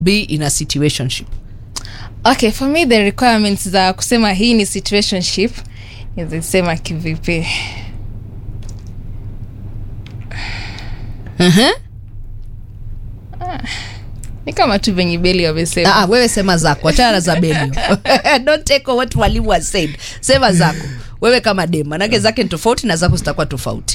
be in a situationship okay for me the requirements za kusema hii ni situationship nizisema kivipi uh-huh. ni kama tu venye beli wamesema Ah, wewe sema zako achana na za belio don't take what walimu was said sema zako wewe kama dem manake zake ni tofauti na zako zitakuwa tofauti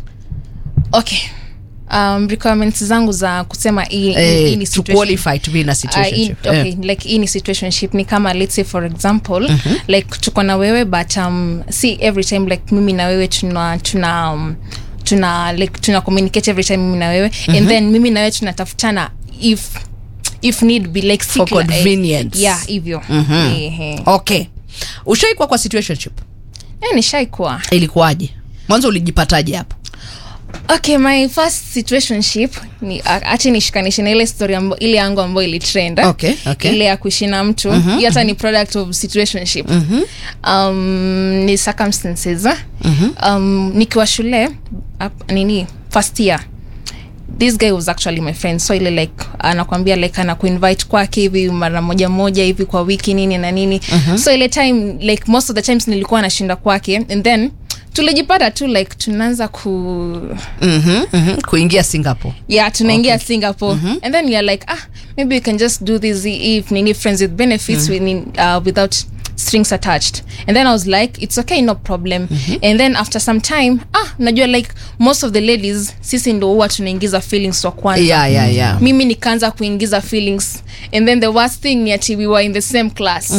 okay um, requirements zangu za kusema hii hii eh, ni to situation- qualify to be in a Uh, in, situationship okay, Eh. like hii ni situationship ni kama let's say for example like tuko na wewe but um, see every time like mimi na wewe tuna tuna um, tuna like tuna communicate every time mimi na wewe and then mimi na wewe tunatafutana if if need be like For sick la- eh, convenience. yeah hivyo Ehe. okay ushaikuwa kwa situationship Eh, nishaikuwa ilikuwaje mwanzo ulijipataje hapo okay my first situationship ni ache nishikanishe na ile story ambo, ile yangu ambayo ilitrend eh? Okay, okay. ile ya kuishi na mtu mm-hmm, hata ni product of situationship mm-hmm. um, ni circumstances eh? mm-hmm. um, nikiwa shule up, nini first year this guy was actually my friend so ile like anakwambia like anakuinvite kwake hivi mara moja moja hivi kwa wiki nini na nini uh-huh. so ile time like most of the times nilikuwa nashinda kwake and then tulijipata tu like tunaanza ku mm-hmm, mm-hmm. kuingia singapore yeah tunaingia okay. singapore mm-hmm. and then you're like ah maybe we can just do this if nini friends with benefits mm-hmm. with, uh, without strings attached and then i was like it's okay no problem mm-hmm. and then after some time ah najua like most of the ladies sisi ndo huwa tunaingiza feelings wa kwanza yeah, yeah, yeah. mimi nikaanza kuingiza feelings and then the worst thing ni ati we were in the same class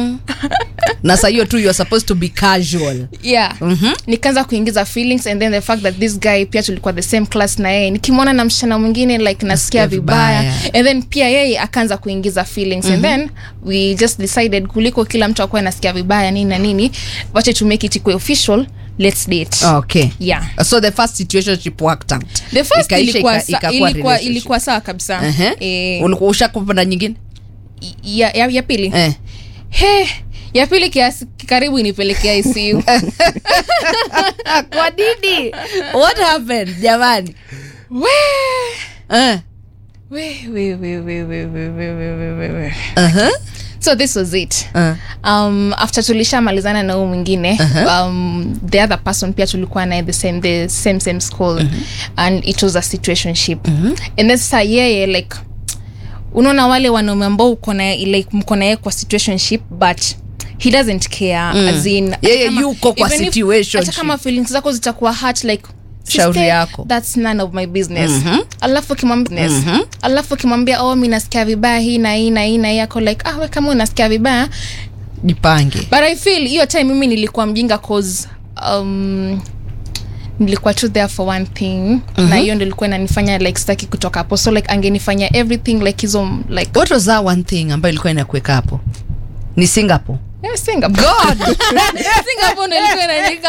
na saa hiyo tu you're supposed to be casual yeah mm-hmm. nikaanza kuingiza feelings and then the fact that this guy pia tulikuwa the same class na yeye nikimwona na msichana mwingine like nasikia vibaya vibaya. and then pia yeye akaanza kuingiza feelings mm-hmm. and then we just decided kuliko kila mtu akuwa nasikia vibaya nini na nini wache to make it ikuwe official let's date okay yeah so the first situationship worked out the first Ikaisha, ilikuwa, ika- sa, ikakuwa ilikuwa, relationship. ilikuwa sawa kabisa uh-huh. eh, ulikuwa ushakupanda nyingine ya, ya, ya pili eh. he ya pili kiasi karibu inipelekea ICU kwa nini what happened jamani we eh. we we we we we we we we we we uh-huh. so this was it uh. um, after tulishamalizana na huu mwingine uh-huh. um, the other person pia tulikuwa naye the same, the same same school uh-huh. and it was a situationship uh-huh. and then sasa yeye like unaona wale wanaume ambao uko na like mko naye kwa situationship but he doesn't care mm. as in hata Yeye kama- yuko kwa even if- situationship. hata kama feelings zako zitakuwa hurt like Shauri sister, yako. that's none of my business alafu ukimwambia alafu ukimwambia oh mi nasikia vibaya hii na hii na hii na hii ako like ah we kama unasikia vibaya jipange but i feel hiyo time mimi nilikuwa mjinga cause um, nilikuwa tu there for one thing mm-hmm. na hiyo ndo ilikuwa inanifanya like sitaki kutoka hapo so like angenifanya everything like hizo like what was that one thing ambayo ilikuwa inakuweka hapo ni singapore yeah, Singapore. god Singapore ndo ilikuwa inanyika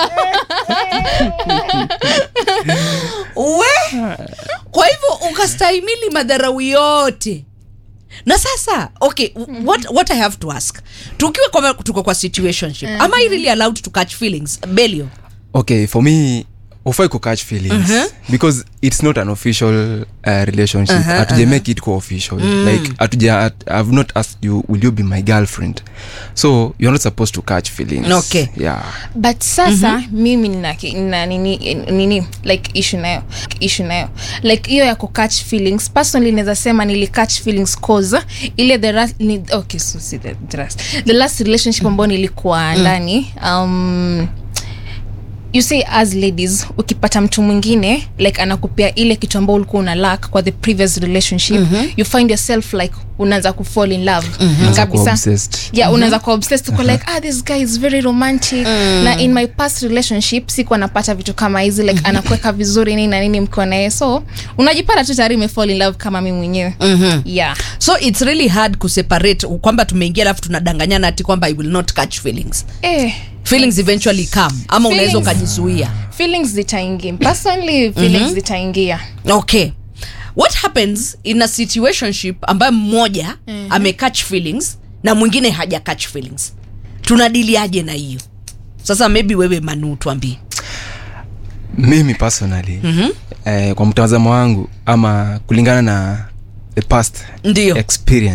we kwa hivyo ukastahimili madharau yote na sasa okay mm-hmm. what, what i have to ask tukiwa kwa, tuko kwa situationship mm-hmm. am i really allowed to catch feelings belio okay for me ufai kukatch feelings because it's not an official uh, relationship Uh-huh, hatuja make it co-official like hatuja at- i've not asked you will you be my girlfriend so you're not supposed to catch feelings Okay. yeah but sasa mm-hmm. mimi nina, ki- nina nini, nini like issue nayo issue nayo like hiyo ya kukatch feelings personally naweza sema nili catch feelings cause ile the last, ni, okay so see the, the last the last relationship ambayo nilikuwa ndani um, you see as ladies ukipata mtu mwingine like anakupea ile kitu ambao ulikuwa una lack kwa the previous relationship mm-hmm. you find yourself like unaanza kufall in love Unaanza kuwa obsessed. yeah unaanza kuwa obsessed uko like ah this guy is very romantic na in my past relationship sikuwa napata vitu kama hizi like anakuweka vizuri nini na nini mkiwa naye so unajipata tu tayari umefall in love kama mi mwenyewe mm-hmm. yeah so it's really hard kuseparate kwamba tumeingia alafu tunadanganyana ati kwamba i will not catch feelings eh feelings eventually come ama unaweza Feelings- ukajizuia feelings zitaingia personally feelings zitaingia okay what happens in a situationship ambayo mmoja mm-hmm. amecatch feelings na mwingine haja catch feelings tunadiliaje na hiyo sasa maybe wewe manu tuambie mimi personally mm-hmm. eh, kwa mtazamo wangu ama kulingana na the past ndio experience